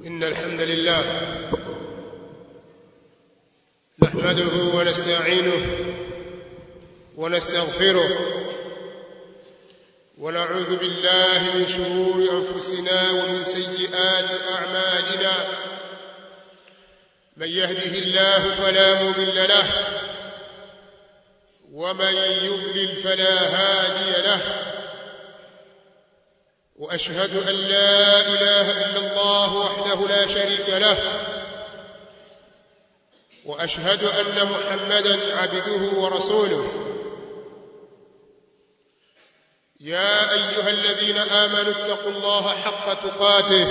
إن الحمد لله نحمده ونستعينه ونستغفره ونعوذ بالله من شرور أنفسنا ومن سيئات أعمالنا من يهده الله فلا مضل له ومن يضلل فلا هادي له وأشهد أن لا إله إلا الله وحده لا شريك له وأشهد أن محمدا عبده ورسوله يا أيها الذين آمنوا اتقوا الله حق تقاته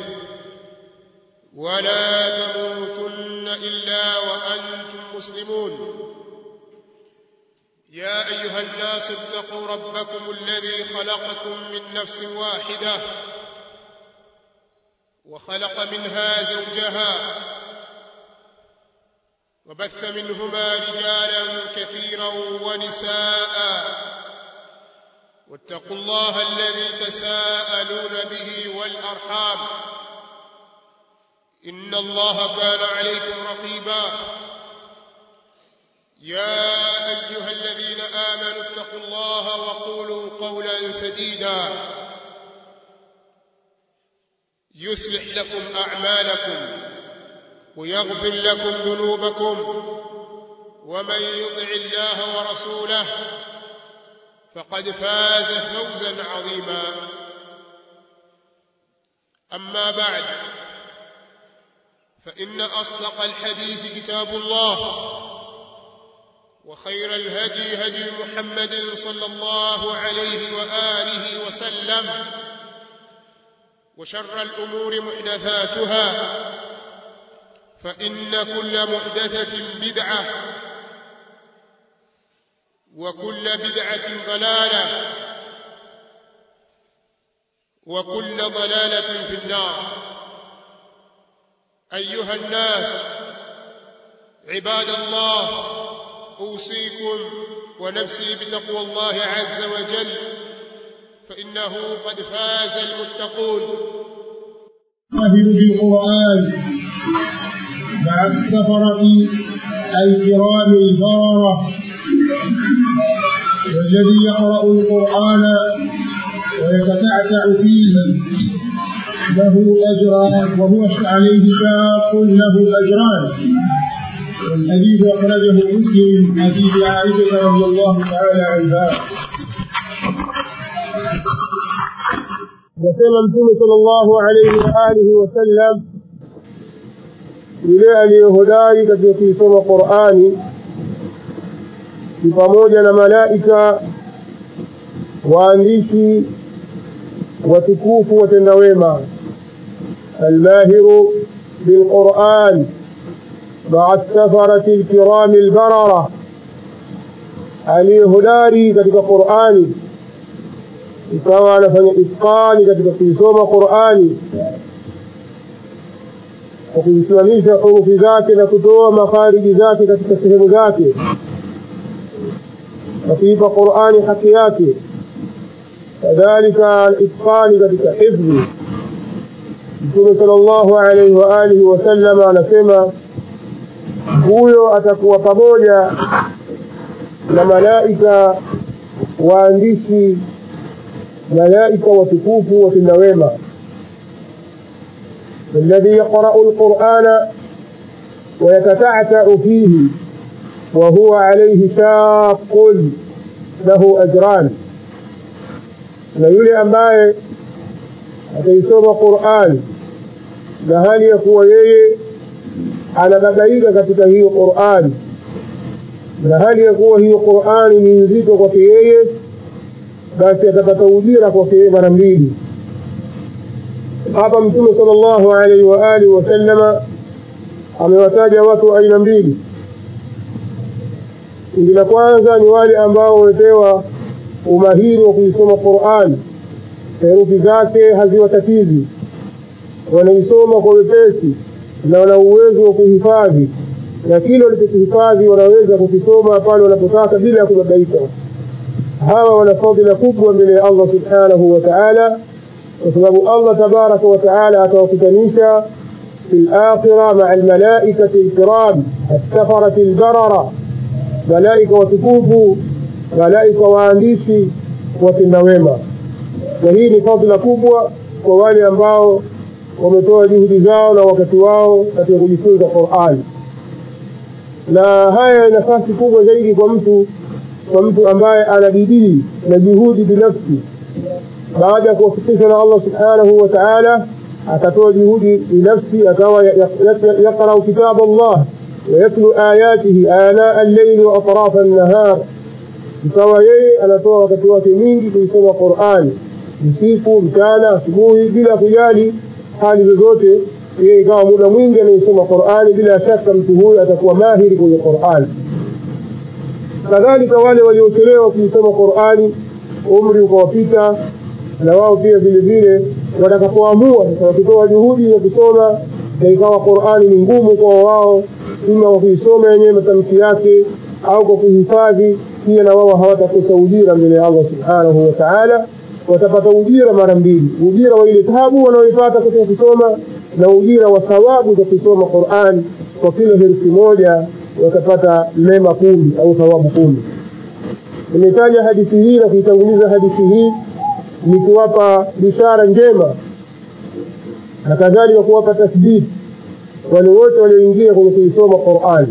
ولا تموتن إلا وأنتم مسلمون يا أيها الناس اتقوا ربكم الذي خلقكم من نفس واحدة وخلق منها زوجها وبث منهما رجالا كثيرا ونساء واتقوا الله الذي تساءلون به والأرحام إن الله كان عليكم رقيبا يا أيها الذين آمنوا اتقوا الله وقولوا قولا سديدا يصلح لكم أعمالكم ويغفر لكم ذنوبكم ومن يطع الله ورسوله فقد فاز فوزا عظيما أما بعد فإن أصدق الحديث كتاب الله وخير الهدي هدي محمد صلى الله عليه وآله وسلم وشر الأمور محدثاتها فإن كل محدثة بدعة وكل بدعة ضلالة وكل ضلالة في النار أيها الناس عباد الله أوصيكم ونفسي بتقوى الله عز وجل فإنه قد فاز المتقون أهل بالقرآن مع السفرة الكرام البررة والذي يقرأ القرآن ويتتعتع فيه له أجران وهو عليه شاق له أجران والحديث أخرجه مسلم حديث عائشة رضي الله تعالى عنها Nasema Mtume sallallahu alaihi wa alihi wasallam, yule aliyehodari katika kuisoma Qur'ani ni pamoja na malaika waandishi watukufu watenda wema, almahiru bilquran maa safarati alkirami albarara, aliyehodari katika Qur'ani ikawa anafanya itqani katika kuisoma Qur'ani kwa kuzisimamisha hurufi zake na kutoa makhariji zake katika sehemu zake na kuipa Qur'ani haki yake kadhalika itqani katika hifdhi Mtume sallallahu alaihi wa alihi wasallam anasema huyo atakuwa pamoja na malaika waandishi malaika watukufu watenda wema الذي يقرأ القرآن ويتتعتع فيه وهو عليه شاق له أجران na yule ambaye ataisoma Qur'an na hali ya kuwa yeye anababaika katika hiyo Qur'an na hali ya kuwa hiyo Qur'an ni nzito kwake yeye basi atapata ujira kwake yeye mara mbili hapa mtume sallallahu alaihi wa alihi wasallama amewataja watu aina mbili kundi la kwanza ni wale ambao wamepewa umahiri wa kuisoma Qur'an herufi zake haziwatatizi wanaisoma kwa wepesi na wana uwezo wa kuhifadhi na kile walichokihifadhi wanaweza kukisoma pale wanapotaka bila ya kubabaika hawa wana fadhila kubwa mbele ya Allah subhanahu wa ta'ala kwa sababu Allah tabaraka wa taala atawakutanisha في الآخرة مع الملائكة الكرام السفرة البررة ملائكة وتكوفوا ملائكة waandishi watenda wema na hii ni fadhila kubwa kwa wale ambao wametoa juhudi zao na wakati wao katika kujifunza Qur'an na haya ni nafasi kubwa zaidi kwa mtu kwa mtu ambaye ana bidii na juhudi binafsi baada ya kuwafikishwa na Allah subhanahu wa ta'ala akatoa juhudi binafsi akawa yaqra'u kitab Allah ويتلو آياته آناء الليل وأطراف النهار ikawa yeye anatoa wakati wake mwingi kuisoma Qur'an usiku mchana asubuhi bila kujali hali zozote yeye ikawa muda mwingi anaisoma Qur'an bila shaka mtu huyu atakuwa mahiri kwenye Qur'an kadhalika wale waliochelewa kuisoma Qur'ani umri ukawapita na wao pia vile vile watakapoamua sasa wakitoa juhudi ya kusoma na ikawa Qur'ani ni ngumu kwa wao ima kwa kuisoma yenyewe matamshi yake au kwa kuhifadhi pia na wao hawatakosa ujira mbele ya Allah subhanahu wa ta'ala watapata ujira mara mbili ujira wa ile tabu wanaoipata katika kusoma na ujira wa thawabu za kusoma Qur'an kwa kila herufi moja watapata mema kumi au thawabu kumi nimetaja hadithi hii na kuitanguliza hadithi hii ni kuwapa bishara njema na kadhalika kuwapa tasdidi wale wote walioingia kwenye kuisoma Qur'an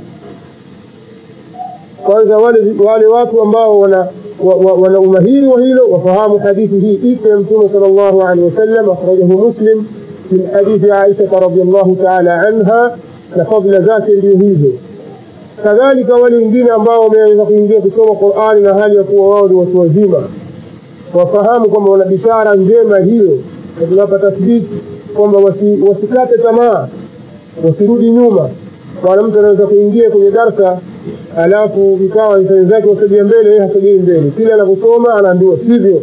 kwanza wale wale watu ambao wana wana umahiri wa hilo wafahamu hadithi hii ipo ya mtume sallallahu alaihi wasallam akhrajahu muslim min hadithi Aisha radhiyallahu ta'ala anha na fadhila zake ndio hizo kadhalika wale wengine ambao wameanza kuingia kusoma Qur'ani na hali ya kuwa wao ni watu wazima wafahamu kwamba wana bishara njema hiyo na tunapa tathbiti kwamba wasi, wasikate tamaa wasirudi nyuma maana mtu anaweza kuingia kwenye darsa alafu ikawa wenzake wasogea mbele yeye hasogei mbele kila anakusoma anaambiwa sivyo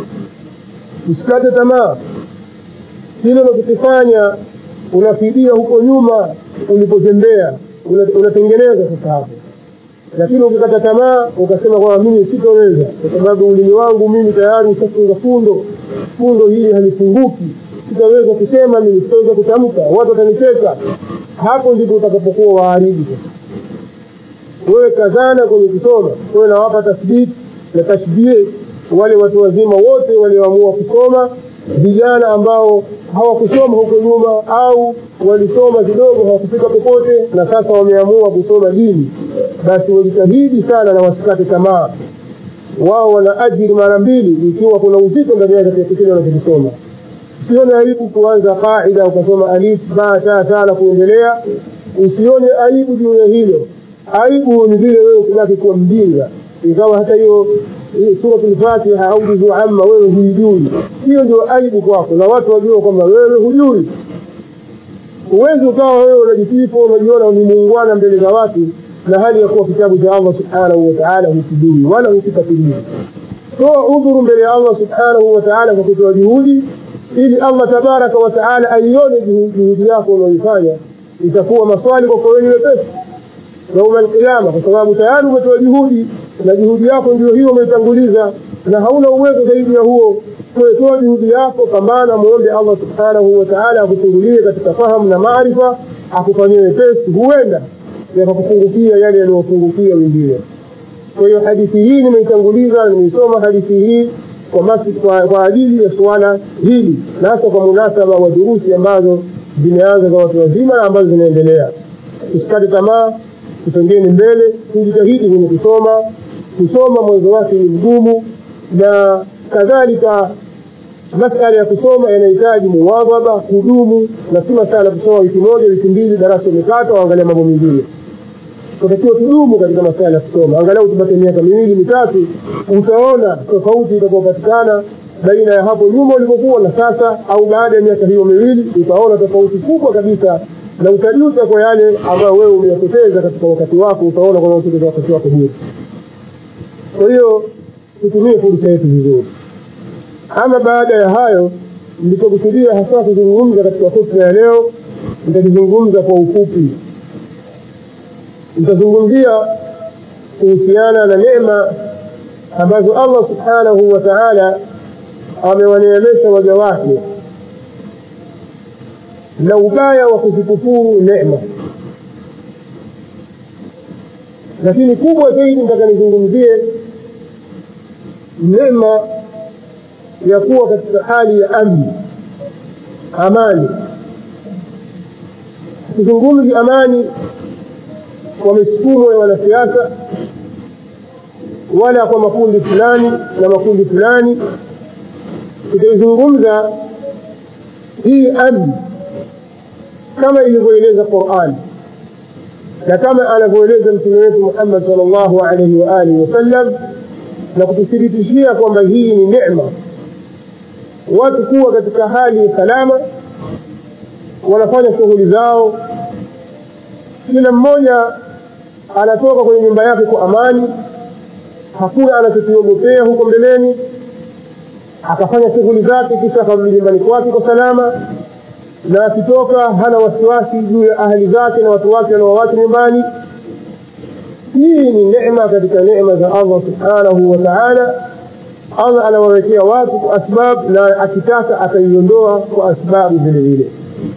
usikate tamaa kile unachokifanya unafidia huko nyuma ulipozembea unatengeneza sasa hapo lakini ukikata tamaa ukasema kwamba mimi sitoweza kwa sababu ulimi wangu mimi tayari ushafunga fundo fundo hili halifunguki sitaweza kusema mimi sitaweza kutamka watu watanicheka hapo ndipo utakapokuwa waharibu sasa wewe kazana kwenye kusoma wewe nawapa tasbiti na tashbih wale watu wazima wote walioamua kusoma vijana ambao hawakusoma huko nyuma au walisoma kidogo hawakufika popote na sasa wameamua kusoma dini basi wajitahidi sana na wasikate tamaa wao wana ajiri mara mbili ikiwa kuna uzito ndani yake katika kile wanachokisoma usione aibu kuanza qaida ukasoma alif ba ta ta na kuendelea usione aibu juu ya hilo aibu ni vile wewe kubaki kuwa mjinga ikawa hata hiyo suratul fatiha au juzu amma wewe huijui hiyo ndio aibu kwako na watu wajua kwamba wewe hujui huwezi ukawa wewe unajisifu unajiona ni muungwana mbele za watu na hali ya kuwa kitabu cha Allah subhanahu wa ta'ala hukijui wala hukifuatilia toa udhuru mbele ya Allah subhanahu wa ta'ala kwa kutoa juhudi ili Allah tabaraka wa taala aione juhudi yako unaoifanya itakuwa maswali kwako wewe mepesi yauma alqiyama kwa sababu tayari umetoa juhudi na juhudi yako ndio hiyo umeitanguliza na hauna uwezo zaidi ya huo kuetoa juhudi yako pambana muombe Allah subhanahu wa ta'ala akufungulie katika fahamu na maarifa akufanyie wepesi huenda yakakufungukia yale yaliyofungukia wengine kwa hiyo hadithi hii nimeitanguliza nimeisoma hadithi hii kwa, masi, kwa, kwa ajili ya suala hili na hasa kwa munasaba wa durusi ambazo zimeanza za watu wazima na ambazo zinaendelea tusikate tamaa tusongeni mbele tujitahidi kwenye kusoma kusoma mwanzo wake ni mgumu na kadhalika masala ya kusoma yanahitaji muwadhaba kudumu na si masala kusoma wiki moja wiki mbili darasa umekata waangalia mambo mengine tunatakiwa tudumu katika masala ya kusoma angalau tupate miaka miwili mitatu utaona tofauti itakayopatikana baina ya hapo nyuma ulivyokuwa na sasa au baada ya miaka hiyo miwili utaona tofauti kubwa kabisa na utajuta kwa yale ambayo wewe umeyapoteza katika wakati wako utaona kwamba umepoteza wakati wako bure kwa hiyo tutumie fursa yetu vizuri ama baada ya hayo nilichokusudia hasa kuzungumza katika hotuba ya leo nitakizungumza kwa ufupi nitazungumzia kuhusiana na neema ambazo Allah subhanahu wa ta'ala amewaneemesha waja wake na ubaya wa kuzikufuru neema lakini kubwa zaidi nataka nizungumzie neema ya kuwa katika hali ya amni amani tuzungumzi amani kwa misukumo ya wanasiasa wala kwa makundi fulani na makundi fulani tutaizungumza hii amni kama ilivyoeleza qurani na kama anavyoeleza mtume wetu muhammad sal llahu alaihi waalihi wasallam na kututhibitishia kwamba hii ni necma watu kuwa katika hali ya salama wanafanya shughuli zao kila mmoja anatoka kwenye nyumba yake kwa amani hakuna anachokiogopea huko mbeleni akafanya shughuli zake kisha akarudi nyumbani kwake kwa salama na akitoka hana wasiwasi juu ya ahli zake na watu wake wanaowacha nyumbani hii ni necma katika necma za allah subhanahu wa taala allah anawawekea watu kwa asbab na akitaka ataiondoa kwa asbabu vile vile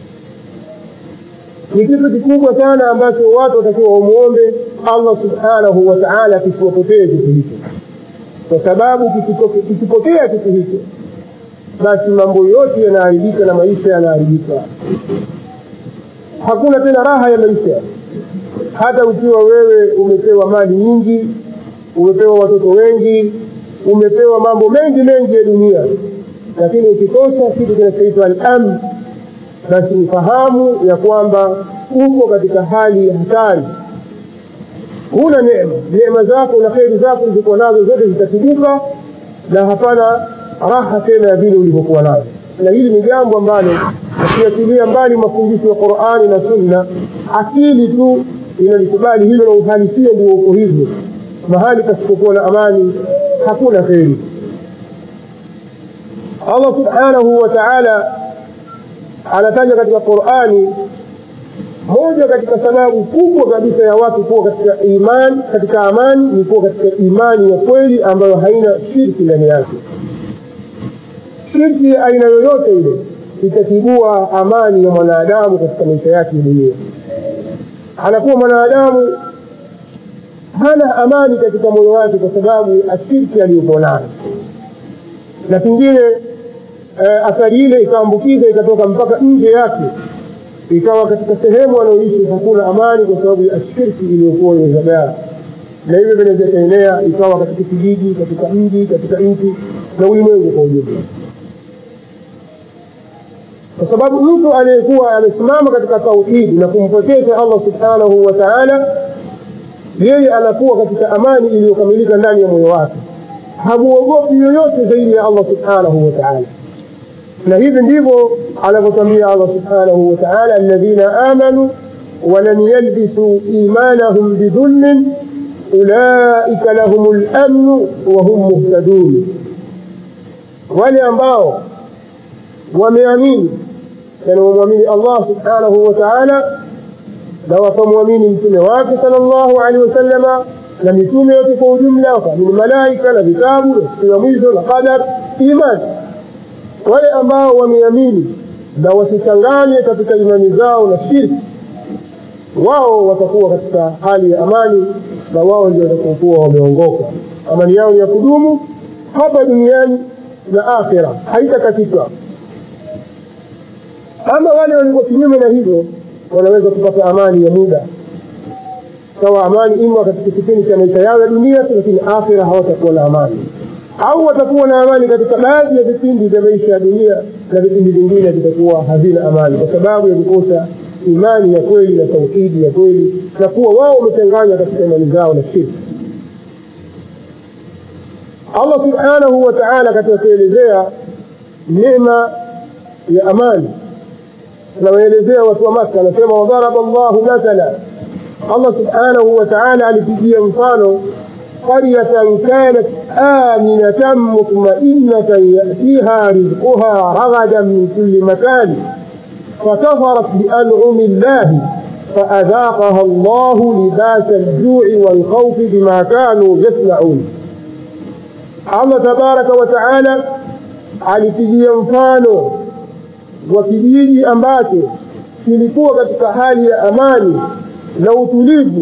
ni kitu kikubwa sana ambacho watu watakiwa wamwombe allah subhanahu wa taala kisiwapotee kitu hicho kwa sababu kikipotea kitu hicho basi mambo yote yanaharibika na maisha yanaharibika hakuna tena raha ya maisha hata ukiwa wewe umepewa mali nyingi umepewa watoto wengi umepewa mambo mengi mengi ya dunia lakini ukikosa kitu kinachoitwa al-amn basi ufahamu ya kwamba uko katika hali ya hatari huna neema neema zako na kheri zako ulizokuwa nazo zote zitatibuka na hapana raha tena ya vile ulivyokuwa nazo na hili ni jambo ambalo ukiachilia mbali mafundisho ya qurani na sunna akili tu inalikubali hilo na uhalisia ndio uko hivyo mahali pasipokuwa na amani hakuna kheri allah subhanahu wa taala anataja katika qurani moja katika sababu kubwa kabisa ya watu kuwa katika iman katika amani ni kuwa katika imani ya kweli ambayo haina shirki ndani yake shirki ya aina yoyote ile itatibua amani ya mwanadamu katika maisha yake ya dunia anakuwa mwanadamu hana amani katika moyo wake kwa sababu ya shirki aliyokuwa nayo na pengine eh, athari ile ikaambukiza ikatoka mpaka nje yake ikawa katika sehemu anaoishi hakuna amani kwa sababu ya shirki iliyokuwa imezagaa na hivyo vinaweza ikaenea ikawa katika kijiji katika mji katika nchi na ulimwengu kwa ujumla kwa sababu mtu aliyekuwa amesimama katika tauhidi na kumpokesha allah subhanahu wa taala yeye anakuwa katika amani iliyokamilika ndani ya moyo wake hamuogopi yoyote zaidi ya allah subhanahu wa taala na hivi ndivyo anavyotwambia allah subhanahu wa taala alladhina amanu walam yalbisuu imanahum bidhulmin ulaika lahum lamnu wahum muhtadun wale ambao wameamini yani wamwamini allah subhanahu wa taala na wakamwamini mtume wake sal llahu alehi wasallama na mitume yote kwa ujumla wakaamini malaika na vitabu na siku ya mwisho na qadar imani wale ambao wameamini na wasichanganye katika imani zao na shirki wao watakuwa katika hali ya amani na wao ndio watakaokuwa wameongoka amani yao ni ya kudumu hapa duniani na akhira haitakatika ama wale walikuwa kinyume na hivyo wanaweza kupata amani ya muda sawa amani ima katika kipindi cha maisha yao ya dunia lakini akhira hawatakuwa na amani au watakuwa na amani katika baadhi ya vipindi vya maisha ya dunia na vipindi vingine vitakuwa havina amani kwa sababu ya kukosa imani ya kweli na tauhidi ya kweli na kuwa wao wamechanganya katika imani zao na shirki allah subhanahu wa taala katika kuelezea neema ya amani anawaelezea watu wa maka anasema wadharaba llahu mathala allah subhanahu wa taala alipigia mfano qaryatan kanat aminatan mutmainatan yatiha rizquha ragadan min kuli makani فكفرت بأنعم الله فأذاقها الله لباس الجوع والخوف بما كانوا يصنعون الله تبارك وتعالى alipigia mfano wa kijiji ambacho kilikuwa katika hali ya amani na utulivu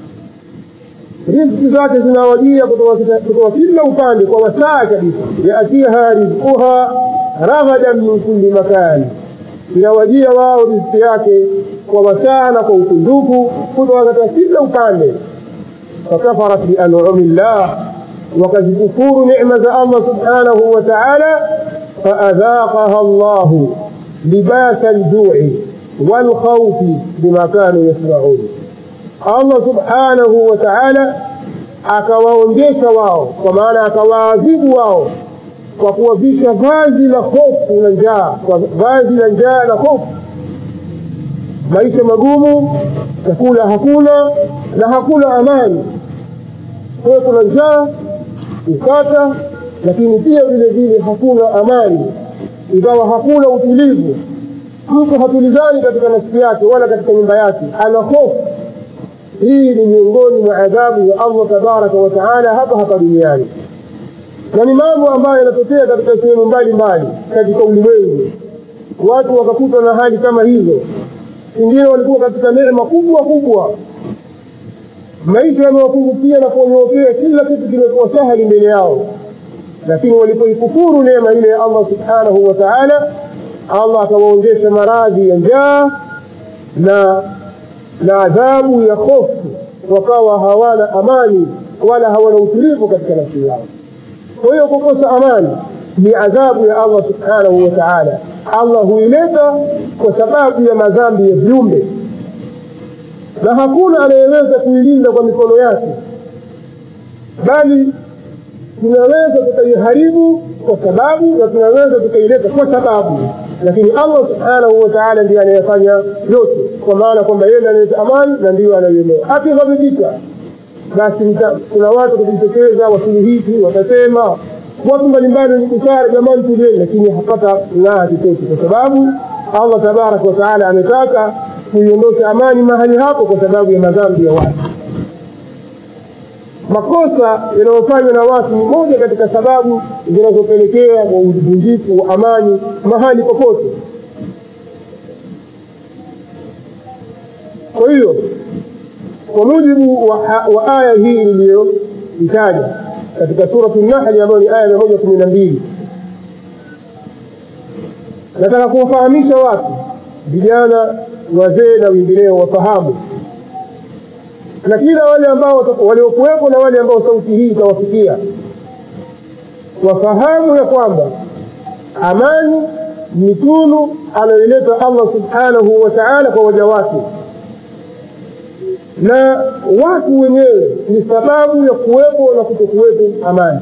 riziki zake zinawajia kutoka kila upande kwa wasaa kabisa yatiha rizquha raghadan min kulli makani inawajia wao riziki yake kwa wasaa na kwa ukundufu kutoka katika kila upande fakafarat bianumi llah wakazikufuru nicma za allah subhanahu wa taala faadhaqaha llahu libasa ljui walkhaufi bima kanu yasmaun allah subhanahu wa taala akawaonjesha wao kwa maana akawaadhibu wao kwa kuwavisha vazi la hofu na njaa kwa vazi la njaa na hofu maisha magumu chakula hakuna na hakuna amani kwayo kuna njaa ukata lakini pia vile vile hakuna amani ikawa hakuna utulivu mtu hatulizani katika nafsi yake wala katika nyumba yake ana hofu hii ni miongoni mwa adhabu ya allah tabaraka wataala hapa hapa duniani na ni mambo ambayo yanatokea katika sehemu mbalimbali katika ulimwengu watu wakakuta na hali kama hizo wengine walikuwa katika neema kubwa kubwa maisha yamewapungukia na kuwanyookea kila kitu kimekuwa sahali mbele yao lakini walipoikufuru neema ile ya allah subhanahu wa taala allah akawaonjesha maradhi ya njaa na na adhabu ya hofu wakawa hawana amani wala hawana utulivu katika nafsi yao kwa hiyo kukosa amani ni adhabu ya allah subhanahu wa taala allah huileta kwa sababu ya madhambi ya viumbe na hakuna anayeweza kuilinda kwa mikono yake bali tunaweza tukaiharibu kwa sababu na tunaweza tukaileta kwa sababu lakini allah subhanahu wa taala ndiye anayefanya yote kwa maana kwamba yeye ndiye analeta amani na ndiyo anaiondoa akighadhibika basi kuna watu watajitokeza wasuluhishi watasema watu mbalimbali wenye busara jamani tulieni lakini hapata ng'aa chochote kwa sababu allah tabaraka wataala ametaka kuiondosha amani mahali hapo kwa sababu ya madhambi ya watu makosa yanayofanywa na watu ni moja katika sababu zinazopelekea kwa uvunjifu wa amani mahali popote kwa hiyo kwa mujibu wa, wa aya hii iliyoitaja katika suratu nahli ambayo ni aya mia moja kumi na mbili nataka kuwafahamisha watu vijana wazee na wengineo wafahamu na kila wale ambao waliokuwepo na wale ambao sauti hii itawafikia wafahamu ya kwamba amani ni tunu anayoileta allah subhanahu wa taala kwa waja wake na watu wenyewe ni sababu ya kuwepo na kutokuwepo amani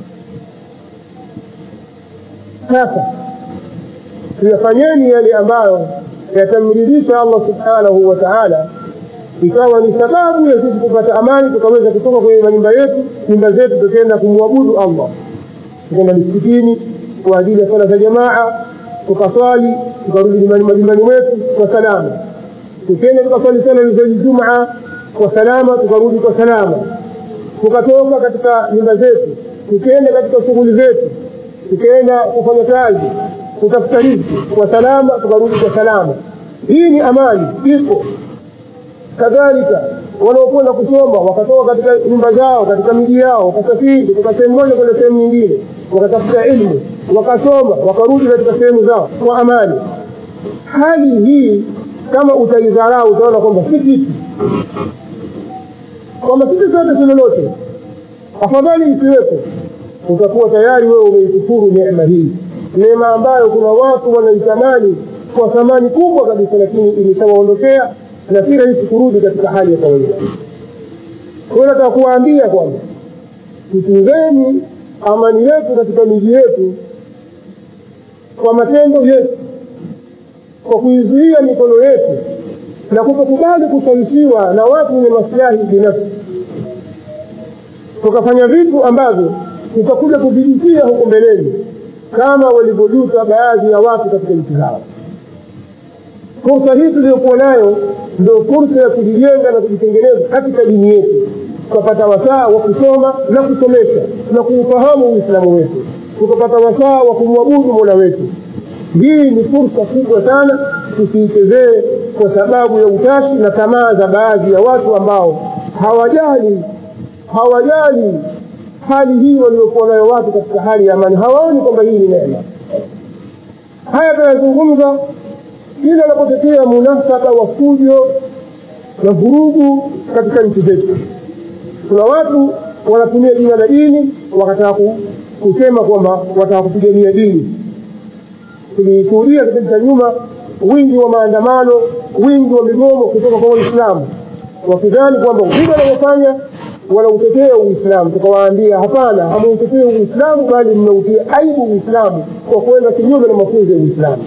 sasa tuyafanyeni yale ambayo yatamridhisha allah subhanahu wa taala ikawa ni sababu ya sisi kupata amani tukaweza kutoka kwenye manyumba yetu nyumba zetu tukaenda kumwabudu allah tukaenda misikitini kwa ajili ya sala za jamaa tukaswali tukarudi majumbani mwetu kwa salama tukaenda tukaswali sala za jumaa kwa salama tukarudi kwa salama tukatoka katika nyumba zetu tukaenda katika shughuli zetu tukaenda kufanya kazi kutafuta riziki kwa salama tukarudi kwa salama hii ni amani ipo kadhalika wanaokwenda kusoma wakatoka katika nyumba zao katika miji yao wakasafiri kutoka sehemu moja kwenda sehemu nyingine wakatafuta ilmu wakasoma wakarudi katika sehemu zao kwa amani hali hii kama utaidharau utaona kwamba si kitu kwamba sisi sote si lolote afadhali isiwepo utakuwa tayari wewe umeikufuru neema hii neema ambayo kuna watu wanaitamani kwa thamani kubwa kabisa lakini ilishawaondokea na si rahisi kurudi katika hali ya kawaida kwayo nataka kuwaambia kwamba tutunzeni amani yetu katika miji yetu kwa matendo yetu kwa kuizuia mikono yetu na kutokubali kushawishiwa na watu wenye masilahi binafsi tukafanya vitu ambavyo tutakuja kuvijutia huko mbeleni kama walivyojuta baadhi ya watu katika nchi zao fursa hii tuliyokuwa nayo ndio fursa ya kujijenga na kujitengeneza katika dini yetu tukapata wasaa wa kusoma na kusomesha na kuufahamu uislamu wetu tukapata wasaa wa kumwabudu mola wetu hii ni fursa kubwa sana tusiichezee kwa sababu ya utashi na tamaa za baadhi ya watu ambao hawajali hawajali hali hii waliokuwa nayo watu katika hali ya amani hawaoni kwamba hii ni neema haya tunayazungumza kila anapotokea munasaba wa fujo na vurugu katika nchi zetu kuna watu wanatumia jina la dini wakataka kusema kwamba wataka kupigania dini tulishuhudia kipindi cha nyuma wingi wa maandamano wingi wa migomo kutoka kwa waislamu wakidhani kwamba vile wanavyofanya wanautetea uislamu tukawaambia hapana hamautetee uislamu bali mnautia aibu uislamu kwa kwenda kinyume na mafunzo ya uislamu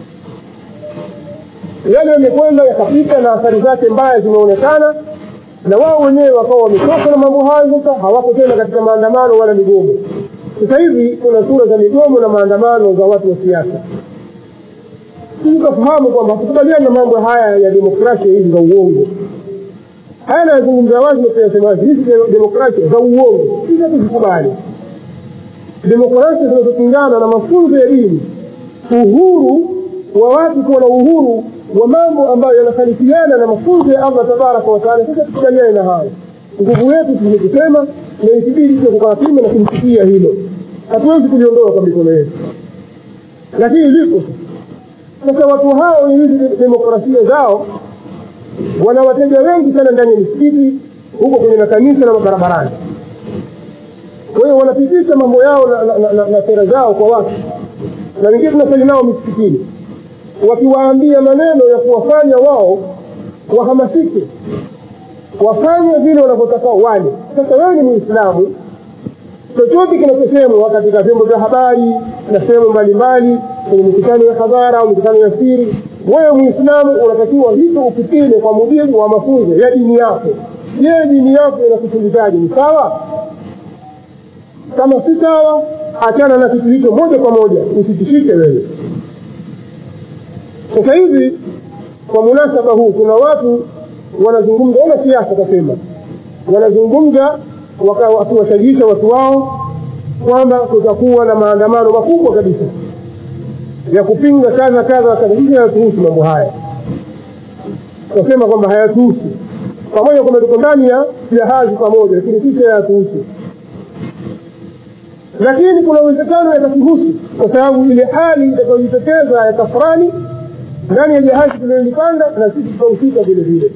yale yamekwenda yakapita na athari zake mbaya zimeonekana na wao wenyewe wakawa wametoka na mambo hayo sasa hawako tena katika maandamano wala migomo sasa hivi kuna sura za migomo na maandamano za watu wa siasa sisi tukafahamu kwamba hatukubaliani na mambo haya ya demokrasia hizi za uongo haya nayazungumza wazi na kuyasema wazi hizi demokrasia za uongo sisi hatuzikubali demokrasia zinazopingana na mafunzo ya dini uhuru wa watu kuwa na uhuru wa mambo ambayo yanakhalifiana na mafunzo ya allah tabaraka wataala sisi hatukubaliani na hayo nguvu yetu sisi ni kusema na ikibidi pia kukawapima na kumsikia hilo hatuwezi kuliondoa kwa mikono yetu lakini lipo sasa sasa watu hao hizi demokrasia zao wana wateja wengi sana ndani ya misikiti huko kwenye makanisa na mabarabarani kwa hiyo wanapitisha mambo yao na, na, na, na sera zao kwa watu na wengine tunasali nao misikitini wakiwaambia maneno ya kuwafanya wao wahamasike wafanye vile wanavyotaka wale sasa wewe ni muislamu chochote kinachosemwa katika vyombo vya habari na sehemu mbalimbali kwenye mikutano ya hadhara au mikutano ya siri wewe muislamu unatakiwa hivyo ukipile kwa mujibu wa mafunzo ya dini yako je dini yako inakufundizaji ni sawa kama si sawa achana na kitu hicho moja kwa moja usitishike wewe sasa hivi kwa munasaba huu kuna watu wanazungumza wana siasa kasema wanazungumza wakiwashajiisha watu wao kwamba kutakuwa na maandamano makubwa kabisa ya kupinga kadha kadha kadha sisi hayatuhusu mambo haya tunasema kwamba hayatuhusu pamoja kwamba tuko ndani ya jahazi pamoja lakini sisi hayatuhusu lakini kuna uwezekano yatatuhusu kwa sababu ile hali itakayojitokeza ya tafurani ndani ya jahazi tuliyolipanda na sisi tutahusika vile vile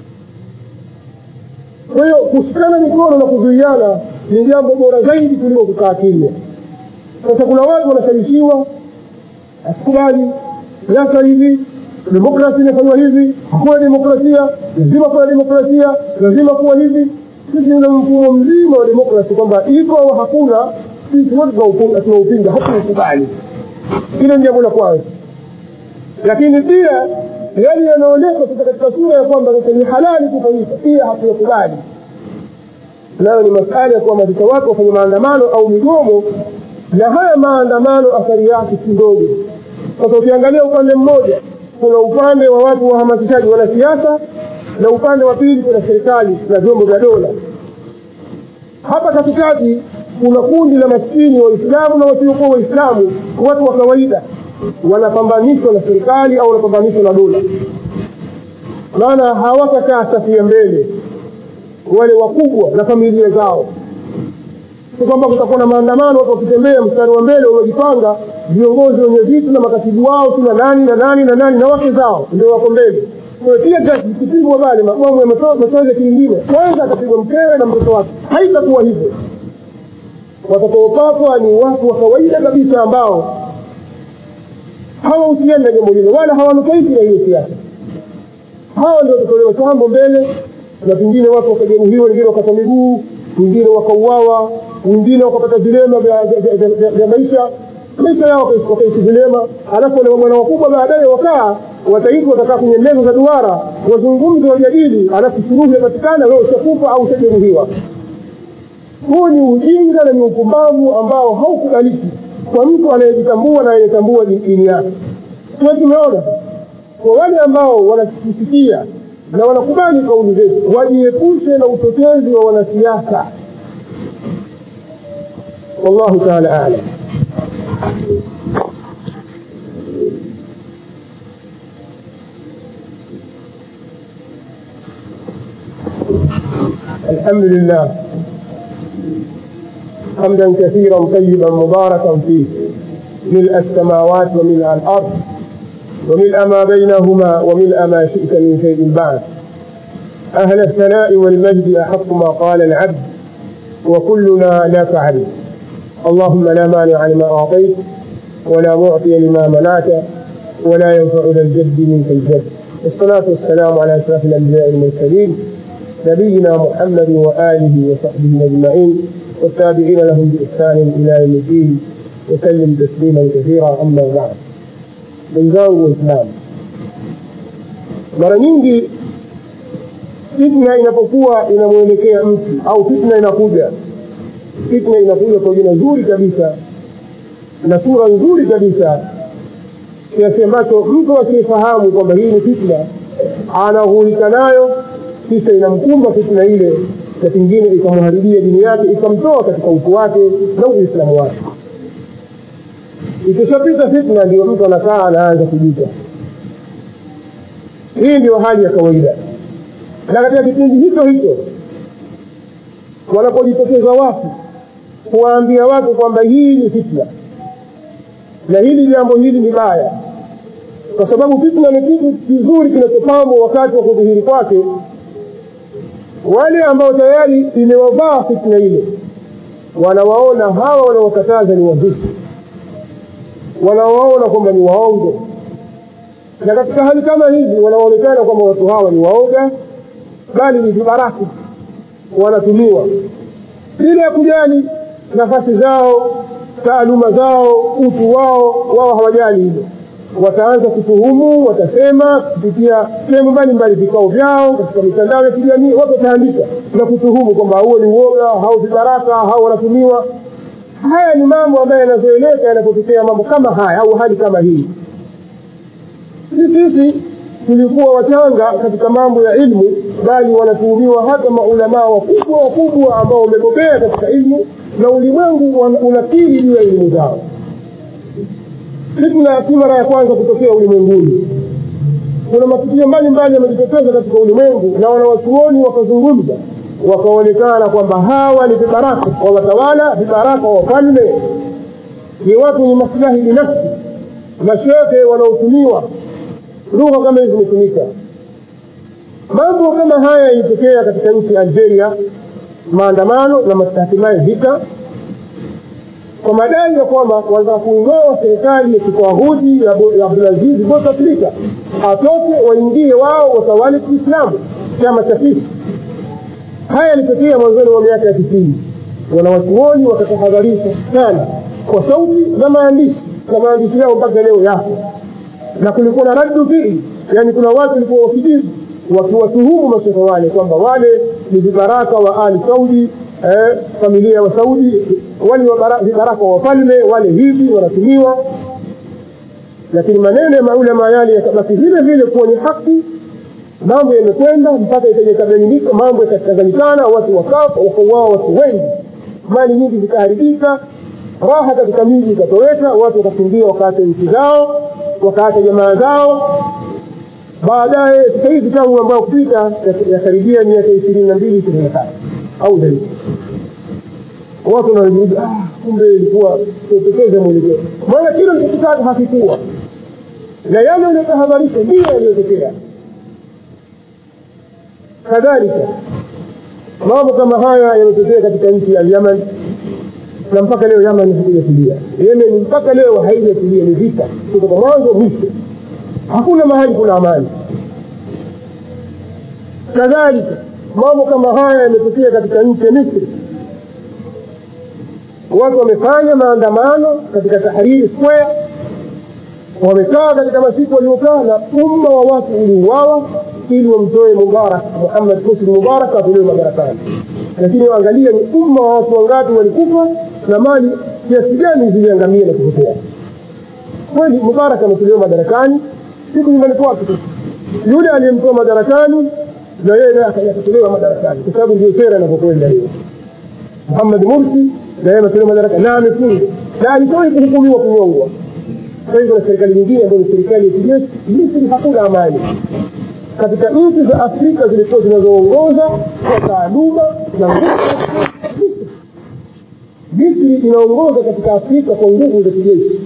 kwa hiyo kushikana mikono na kuzuiana ni jambo bora zaidi kuliko kukaa kimya sasa kuna watu wanashawishiwa asikubali siasa hivi demokrasi imefanywa hivi hakuna demokrasia lazima kuwa demokrasia lazima kuwa hivi sisi una mfumo mzima wa demokrasi kwamba iko au hakuna sisi wote tunaupinga hatuukubali hilo ni jambo la kwanza lakini pia yale yanaonyesha sasa katika sura ya kwamba sasa ni halali kufanyika pia hatuyakubali nayo ni masala ya kuhamasisha watu wafanye maandamano au migomo na haya maandamano athari yake si ndogo sasa ukiangalia upande mmoja kuna upande wa watu wahamasishaji wanasiasa na upande wa pili kuna serikali na vyombo vya dola hapa katikati kuna kundi la maskini waislamu na wasiokuwa waislamu watu wa kawaida wanapambanishwa na serikali au wanapambanishwa na dola maana hawatakaa safu ya mbele wale wakubwa na familia zao si kwamba kutakuwa na maandamano watu wakitembea mstari wa mbele wamejipanga viongozi wenye vitu na makatibu wao kina nani na nani na nani na wake zao ndio wako mbele pia gasi zikipigwa pale mabomu ya machozi kingine kwanza atapigwa mkewe na mtoto wake haitakuwa hivyo watakaopakwa ni watu wa kawaida kabisa ambao hawahusiani na jambo hilo wala hawanufaiki na hiyo siasa hawa ndio watatolewa chambo mbele na pengine watu wakajeruhiwa wengine wakata miguu wengine wakauawa wengine wakapata vilema vya maisha maisha yao wakaishi vilema alafu wale mabwana wakubwa baadaye wakaa wataitwa watakaa kwenye meza za duara wazungumze wajadili alafu suluhu yapatikana leo ushakufa au ushajeruhiwa huu ni ujinga na ni upumbavu ambao haukubaliki kwa mtu anayejitambua na anayetambua dini yake tuwe tumeona kwa wale ambao wanatusikia na wanakubali kauli zetu wajiepushe na utetezi wa wanasiasa wallahu taala alam الحمد لله حمدا كثيرا طيبا مباركا فيه ملء السماوات وملء الارض وملء ما بينهما وملء ما شئت من شيء بعد اهل الثناء والمجد احق ما قال العبد وكلنا لك عبد اللهم لا مانع لما اعطيت ولا معطي لما منعت ولا ينفع ذا الجد منك الجد والصلاة والسلام على أشرف الأنبياء المرسلين نبينا محمد وآله وصحبه أجمعين والتابعين لهم بإحسان إلى يوم الدين وسلم تسليما كثيرا أما بعد wenzangu waislamu mara nyingi fitna inapokuwa inamwelekea mtu au fitna inakuja fitna inakuja kwa jina zuri kabisa na sura nzuri kabisa kiasi ambacho mtu asiyefahamu kwamba hii ni fitna anaghurika nayo kisha inamkumba fitna ile na pengine ikamharibia dini yake ikamtoa katika utu wake na uislamu wake ikishapita fitna ndio mtu anakaa anaanza kujuta hii ndio hali ya kawaida na katika kipindi hicho hicho wanapojitokeza watu kuwaambia watu kwamba hii ni fitna na hili jambo hili ni baya kwa sababu fitna ni kitu kizuri kinachopambwa wakati wa kudhihiri kwake wale ambao tayari imewavaa fitna ile wanawaona hawa wanaokataza ni wazushi wanawaona kwamba ni waongo na katika hali kama hizi wanaonekana kwamba watu hawa ni waoga bali ni vibaraka wanatumiwa bila ya kujali nafasi zao taaluma zao utu wao wao hawajali hilo wataanza kutuhumu watasema kupitia sehemu mbalimbali vikao vyao katika mitandao ya kijamii watu wataandika na kutuhumu kwamba huo ni uoga hao vibaraka hao wanatumiwa haya ni mambo ambayo yanazoeleka yanapotokea mambo kama haya au hali kama hii si sisi tulikuwa wachanga katika mambo ya ilmu bali wanatuhumiwa hata maulamaa wakubwa wakubwa ambao wamebobea katika ilmu na ulimwengu unakiri juu ya elimu zao fitna si mara ya kwanza kutokea ulimwenguni kuna matukio mbalimbali yamejitokeza katika ulimwengu na wanawachuoni wakazungumza wakaonekana kwamba hawa ni vibaraka wa watawala vibaraka wa wafalme ni watu wenye maslahi binafsi mashehe wanaotumiwa lugha kama hizi zimetumika mambo kama haya yalitokea katika nchi ya algeria maandamano na hatimaye vita kwa madai ya kwamba wanataka kuingoa serikali ya kitwahudi ya abdulazizi bouteflika atoke waingie wao watawale kiislamu chama cha fisi haya yalitokea mwanzoni mwa miaka ya tisini wanawachuoni wakatahadharisha sana kwa sauti na maandishi na maandishi yao mpaka leo yapo na kulikuwa na raddu fiili yani kuna watu walikuwa wakijibu wakiwatuhumu mashehe wale kwamba wale ni vibaraka wa ali saudi eh, familia wa saudi wale vibaraka wa wafalme wale hivi wanatumiwa lakini maneno ya maulama yale yakabaki vile vile kuwa ni haki mambo yamekwenda mpaka ikabainika mambo yakachanganyikana watu wakafa wakauawa watu wengi mali nyingi zikaharibika raha katika miji ikatoweka watu wakakimbia wakaacha nchi zao wakaacha jamaa zao baadaye sasa hivi tangu ambao kupita yakaribia miaka ishirini na mbili ishirini na tatu au zaidi watu wanajiuliza ah, kumbe ilikuwa tupoteze mwelekeo maana kile mchokitaka hakikuwa na yale yaliyotahadharisha ndiyo yaliyotokea kadhalika mambo kama haya yametokea katika nchi ya Yemen na mpaka leo Yemen haijatulia. Yemen mpaka leo haijatulia, ni vita kutoka mwanzo mwisho, hakuna mahali kuna amani. Kadhalika mambo kama haya yametokea katika nchi ya Misri. Watu wamefanya maandamano katika Tahrir Square, wamekaa katika masiku waliokaa, na umma wa watu uliuawa ili wamtoe Mubarak Muhammad Husni Mubarak atolewe madarakani. Lakini waangalia ni umma wa watu wangapi walikufa na mali kiasi gani ziliangamia na kupotea. Kweli Mubarak ametolewa madarakani, siku nyumbani kwake tu. Yule aliyemtoa madarakani na yeye naye akatolewa madarakani, kwa sababu ndio sera inavyokwenda hiyo. Muhammad Mursi na yeye ametolewa madarakani na amefungwa na alishawahi kuhukumiwa kunyongwa. Sasa hivi na serikali nyingine ambayo ni serikali ya kijeshi, Misri hakuna amani katika nchi za afrika zilikuwa zinazoongoza kwa taaluma na nguvu Misri. misri inaongoza katika afrika kwa nguvu za kijeshi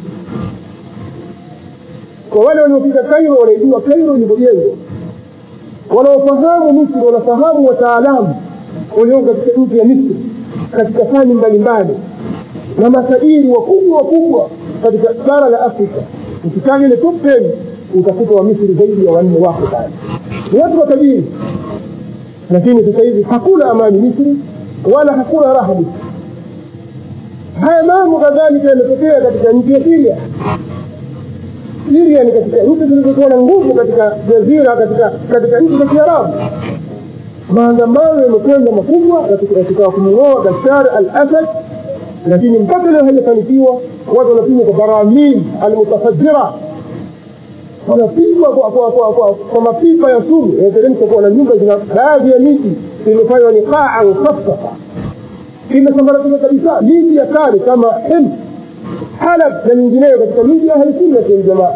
kwa wale waliofika kairo wanaijua kairo ilivyojengwa wanaofahamu misri wanafahamu wataalamu walioko katika nchi ya misri katika fani mbalimbali na matajiri wakubwa wakubwa katika bara la afrika ukitaja ile top ten utakuta wa misri zaidi ya wanne wako pale ni watu watajiri lakini sasa hivi hakuna amani misri wala hakuna raha misri haya mambo kadhalika yametokea katika nchi ya siria siria ni katika nchi zilizokuwa na nguvu katika jazira katika katika nchi za kiarabu maandamano yamekwenda makubwa katika kumng'oa bashar al asad lakini mpaka leo hajafanikiwa watu wanapigwa kwa baramil almutafajira wanapigwa kwa, kwa, kwa, kwa, kwa mapipa ya sumu inateremka kuwa na nyumba zina baadhi ya miji imefanywa ni qaa mukaffafa imesambaratika kabisa miji ya kale kama hims halab na mingineyo katika miji ya ahlisunnati waljamaa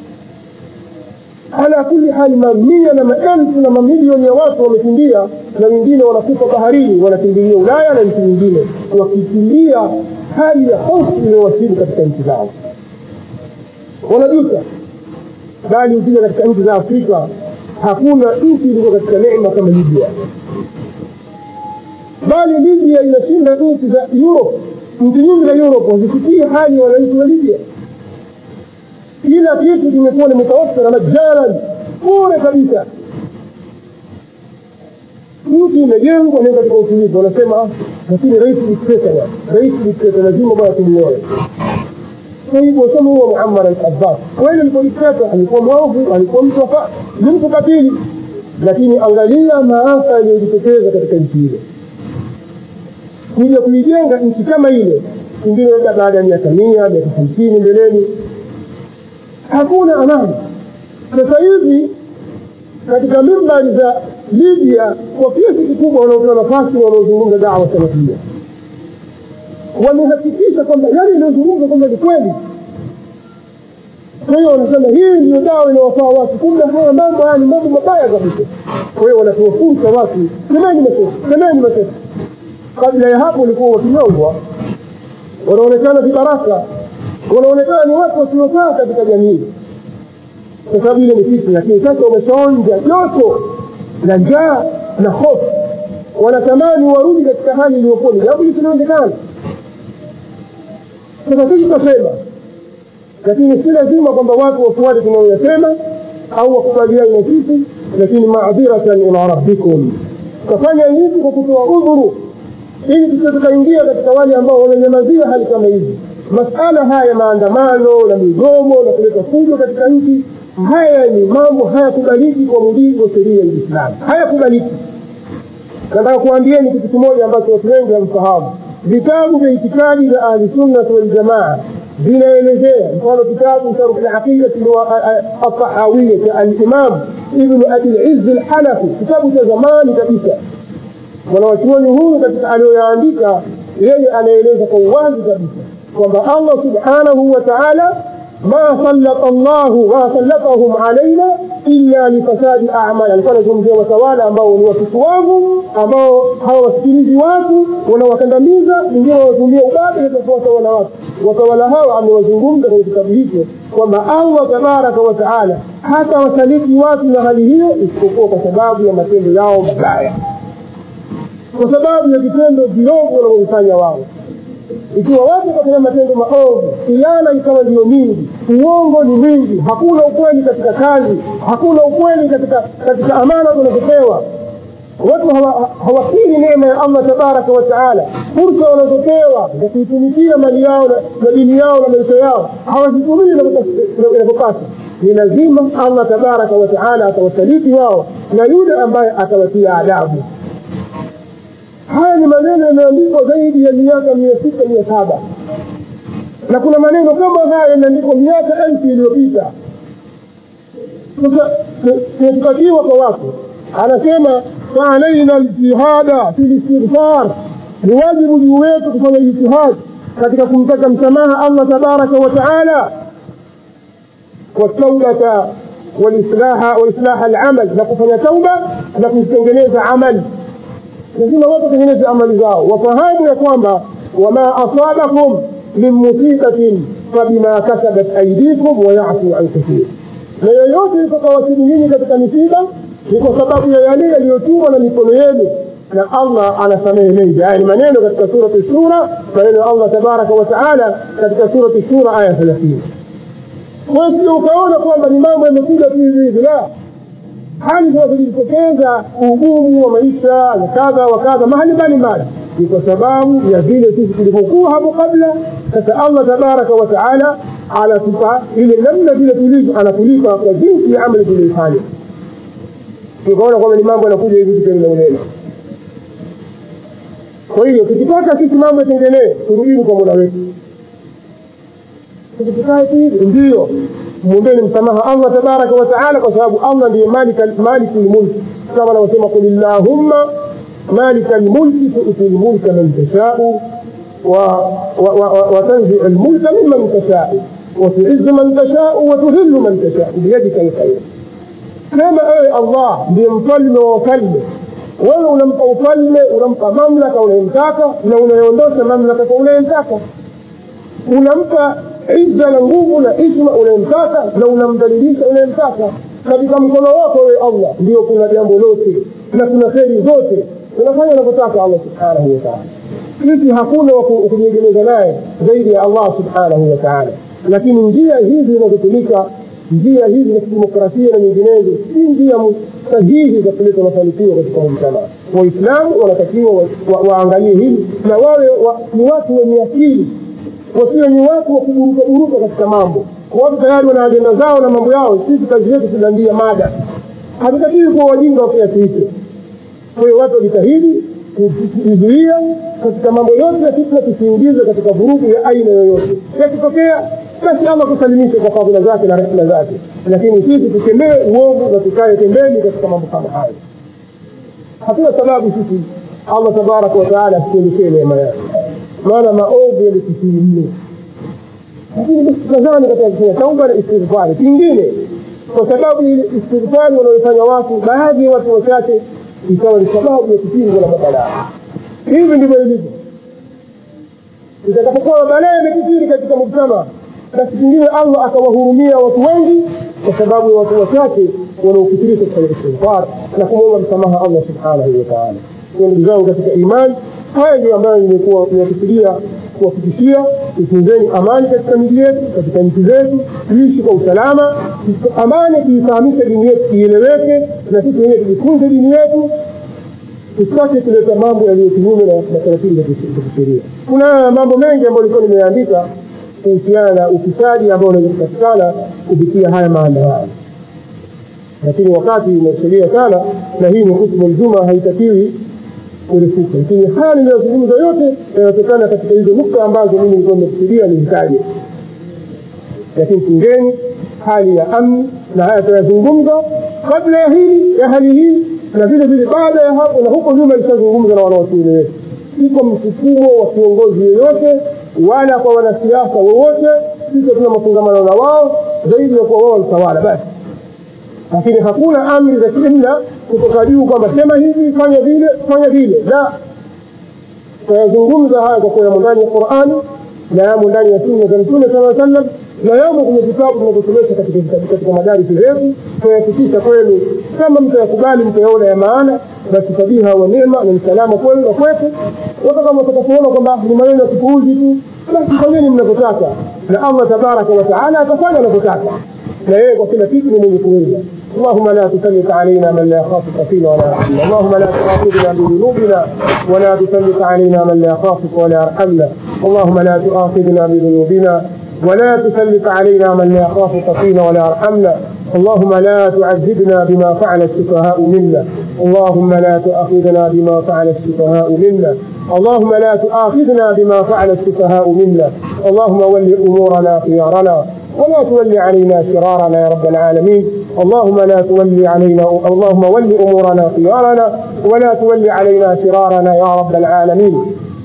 ala kuli hali mamia na maelfu na mamilioni ya watu wamekimbia na wengine wanakufa baharini wanakimbilia ulaya na nchi nyingine wakikimbia hali ya hofu iliyowasibu katika nchi zao wanajuta bali ukija katika nchi za afrika hakuna nchi iliyo katika neema kama libya bali libya inashinda nchi za europe nchi nyingi za europe hazifikii hali ya wananchi wa libya kila kitu kimekuwa ni mutawafira majalan bure kabisa nchi imejengwa ni katika utulivu wanasema lakini rais dikteta bwana rais dikteta lazima bwana tumuoe kwa hivyo kama huwa muammar al-abbas kweli alikuwa dikteta alikuwa mwovu alikuwa mtu afa ni mtu katili lakini angalia maafa yaliyojitokeza katika nchi ile kuja kuijenga nchi kama ile ingine labda baada ya miaka mia miaka hamsini mbeleni hakuna amani sasa hivi katika mimbari za libya kwa kiasi kikubwa wanaopewa nafasi wanaozungumza dawa salafia wamehakikisha kwamba yale inayozungumza kwamba ni kweli kwa hiyo wanasema hii ndiyo dawa inawafaa watu kumbe haya mambo haya ni mambo mabaya kabisa kwa hiyo wanatoa fursa watu semeni mashehe semeni mashehe kabla ya hapo walikuwa wakinyongwa wanaonekana vibaraka wanaonekana ni watu wasiofaa katika jamii kwa sababu ile ni fitna lakini sasa wameshaonja joto na njaa na hofu wanatamani warudi katika hali iliyokuwa ni jambo lisilowezekana sasa sisi tutasema lakini si lazima kwamba watu wafuate tunayoyasema au wakubaliani na sisi lakini maadhiratan ila rabbikum tutafanya hivi kwa kutoa udhuru ili tusije tukaingia katika wale ambao wamenyamazia hali kama hizi masala haya maandamano na migomo na kuleta fujo katika nchi haya ni mambo hayakubaliki kwa mujibu wa sheria ya Uislamu, hayakubaliki. Nataka kuambieni kitu kimoja ambacho watu wengi hamfahamu. Vitabu vya itikadi za Ahlusunnati Waljamaa vinaelezea, mfano kitabu Sharh Alaqidati Altahawiya cha Alimam Ibnu Abi Lizzi Alhanafi, kitabu cha zamani kabisa. Mwanawachuoni huyu katika aliyoyaandika, yeye anaeleza kwa uwazi kabisa kwamba Allah subhanahu wa ta'ala ما سلط الله ما سلطهم علينا illa lifasadi amali alikuwa anazungumzia watawala ambao ni watufu wangu ambao hawawasikilizi watu wanawakandamiza wengine wanatumia ubabe katika watawala watu watawala hawa amewazungumza kwenye kitabu hicho kwamba allah tabaraka wa taala hata wasaliti watu na hali hiyo isipokuwa kwa sababu ya matendo yao mabaya kwa sababu ya vitendo viovu wanavyovifanya wao ikiwa watu wakafanya matendo maovu khiana ikawa ndiyo mingi uongo ni mwingi hakuna ukweli katika kazi hakuna ukweli katika katika amana tunazopewa watu hawakiri neema ya allah tabaraka wa taala fursa wanazopewa za kuitumikia mali yao na dini yao na maisha yao hawazitumii inavyopasa ni lazima allah tabaraka wa taala atawasaliti wao na yule ambaye atawatia adabu haya ni maneno yameandikwa zaidi ya miaka mia sita mia saba na kuna maneno kama haya yameandikwa miaka elfu iliyopita sasa tunatakiwa kwa watu anasema faalaina ljihada fi listighfar ni wajibu juu wetu kufanya jitihad katika kumtaka msamaha allah tabaraka wa taala wataubata walislaha walislaha alamal na kufanya tauba na kutengeneza amali lazima watu watengeneze amali zao wafahamu ya kwamba wama asabakum min musibatin fabima kasabat aidikum wayafu an kathir na yoyote itakawasibu nyinyi katika misiba ni kwa sababu ya yale yaliyotumwa na mikono yenu na allah anasamehe mengi haya ni maneno katika surati shura maneno ya allah tabaraka wa taala katika surati shura aya thelathini kwa hiyo sio ukaona kwamba ni mambo yamekuja tu hivi hivi la hali zinazojitokeza ugumu wa maisha na kadha wa kadha mahali mbalimbali ni kwa sababu ya vile sisi tulivyokuwa hapo kabla sasa allah tabaraka wa taala anatupa ile namna vile tulivyo anatulipa kwa jinsi ya amali tulioifanya tukaona kwamba ni mambo yanakuja hivi vitu vinaunena kwa hiyo tukitaka sisi mambo yatengenee turudini kwa mola wetu tukikae tu hivi ndiyo mwombeni msamaha allah tabaraka wa taala kwa sababu allah ndiye maliku lmulki kama anavyosema qul illahumma malika lmulki tuti lmulka man tashau وتنزع الملك ممن تشاء وتعز من تشاء وتذل من تشاء بيدك الخير sema ewe allah ndiye mfalme wa wafalme wewe unampa ufalme unampa mamlaka unayemtaka na unayeondosha mamlaka kwa unayemtaka unampa izza na nguvu na isma unayemtaka na unamdhalilisha unayemtaka katika mkono wako wewe allah ndio kuna jambo lote na kuna kheri zote unafanya unavyotaka allah subhanahu wataala sisi hakuna kujiegemeza naye zaidi ya allah subhanahu wataala lakini njia hizi zinazotumika njia hizi za kidemokrasia na nyinginezo si njia sahihi za kuleta mafanikio katika mujtamaa waislamu wanatakiwa waangalie hili na wawe ni watu wenye akili wasiwe ni watu wa kuburukaburuka katika mambo watu tayari wana ajenda zao na mambo yao sisi kazi yetu tunaandia mada hatutakiwi kuwa wajinga wa kiasi hicho kwa hiyo watu wajitahidi kujizuia katika mambo yote ya fitna tusiingize katika vurugu ya aina yoyote yakitokea basi allah tusalimishe kwa fadhila zake na rehma zake lakini sisi tukemee uovu na tukae pembeni katika mambo kama hayo hatuna sababu sisi allah tabaraka wataala asituelekee neema yake maana maovu yalikithiri mno lakini basi tukazani katika kufanya tauba na istighfari kingine kwa sababu ile istighfari wanaoifanya watu baadhi ya watu wachache ikawa ni sababu ya kupingwa na mabalaa hivi ndivyo ilivyo itakapokuwa mabalaa yamekithiri katika mujtama basi pengine allah akawahurumia watu wengi kwa sababu ya watu wachache wanaokithirisha kufanya istighfar na kumwomba msamaha allah subhanahu wataala ndugu zangu katika imani haya ndio ambayo nimekuwa niyakusudia kuwafikishia itunzeni amani katika miji yetu katika nchi zetu tuishi kwa usalama amani tuifahamishe dini yetu ieleweke na sisi wenyewe tujifunze dini yetu tusitake kuleta mambo yaliyo kinyume na taratibu za kisheria kuna mambo mengi ambayo ilikuwa nimeandika kuhusiana na ufisadi ambao unaweza kupatikana kupitia haya maandamano lakini wakati umesheria sana na hii ni hutubu ljuma haitakiwi kurefuka lakini haya niliyozungumza yote yanatokana katika hizo nukta ambazo mimi nilikuwa nimekusudia nizitaje lakini tungeni hali ya amni na haya tunayazungumza kabla ya hili ya hali hii na vile vile baada ya hapo na huko nyuma ilishazungumza na wanawachuoni wetu si kwa msukumo wa kiongozi yoyote wala kwa wanasiasa wowote sisi hatuna mafungamano na wao zaidi ya kuwa wao mtawala basi lakini hakuna amri za kiimla kutoka juu kwamba sema hivi fanya vile fanya vile la tunayazungumza haya kwa kuwa yamo ndani ya qurani na yamo ndani ya sunna za mtume saa sallam na yamo kwenye vitabu tunavyosomesha katika katika madarisi zetu tunayafikisha kwenu kama mtayakubali mtayaona ya maana basi fabiha wa nema na msalama kwenu na kwetu wata kama watakapoona kwamba ni maneno ya kipuuzi tu basi fanyeni mnavyotaka na allah tabaraka wataala atafanya anavyotaka na yeye kwa kila kitu ni mwenye kuweza اللهم لا تسلط علينا من لا يخافك فينا ولا يرحمنا اللهم لا تؤاخذنا بذنوبنا ولا تسلط علينا من لا يخافك ولا يرحمنا اللهم لا تؤاخذنا بذنوبنا ولا تسلط علينا من لا يخافك فينا ولا يرحمنا اللهم لا تعذبنا بما فعل السفهاء منا اللهم لا تؤاخذنا بما فعل السفهاء منا اللهم لا تؤاخذنا بما فعل السفهاء منا اللهم ول امورنا خيارنا ولا تول علينا شرارنا يا رب العالمين اللهم لا تولي علينا اللهم ول امورنا خيارنا ولا تول علينا شرارنا يا رب العالمين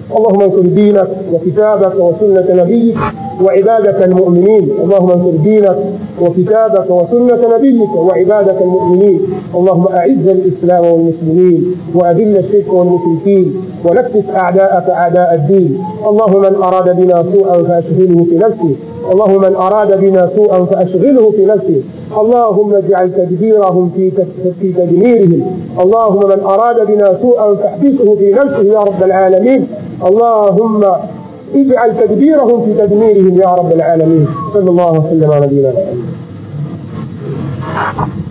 اللهم انصر دينك وكتابك وسنة نبيك وعبادك المؤمنين اللهم انصر دينك وكتابك وسنة نبيك وعبادك المؤمنين اللهم أعز الإسلام والمسلمين وأذل الشرك والمشركين ونكس أعداءك أعداء الدين اللهم من أراد بنا سوءا فأشغله في نفسه اللهم من أراد بنا سوءا فأشغله في نفسه اللهم اجعل تدبيرهم في في تدميرهم اللهم من أراد بنا سوءا فاحبسه في نفسه يا رب العالمين اللهم اجعل تدبيرهم في تدميرهم يا رب العالمين صلى الله وسلم على نبينا محمد